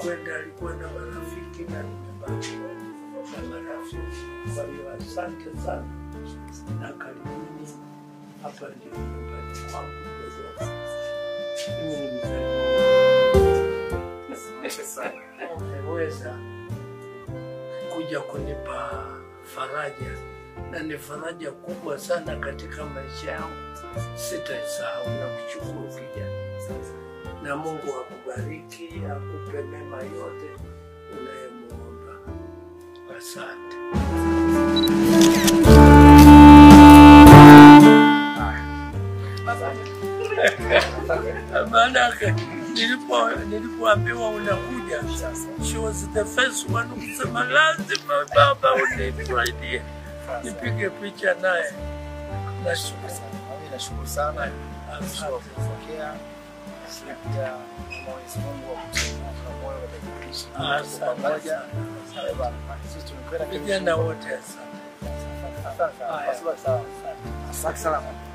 alikwenda alikuwa na marafiki na nimebaki na marafiki. Kwa hiyo asante sana na karibuni. Hapa ndio nyumbani kwangu Dodoma. Mimi ni mzaliwa umeweza kuja kunipa faraja na ni faraja kubwa sana katika maisha yangu, sitaisahau na kushukuru kijana, na Mungu akubariki, akupe mema yote unayemuomba. Asante. Maanake nilipo nilipoambiwa unakuja, she was the first one kusema lazima baba unisaidie nipige picha naye. Nashukuru Mimi nashukuru sana Asante. kwa kupokea na pia Mwenyezi Mungu akupe moyo katika kuishi Asante pamoja. sana. Eh, bwana, Sisi tumekwenda vijana wote, asante. Asante sana. Haya. Asante sana. Asante sana.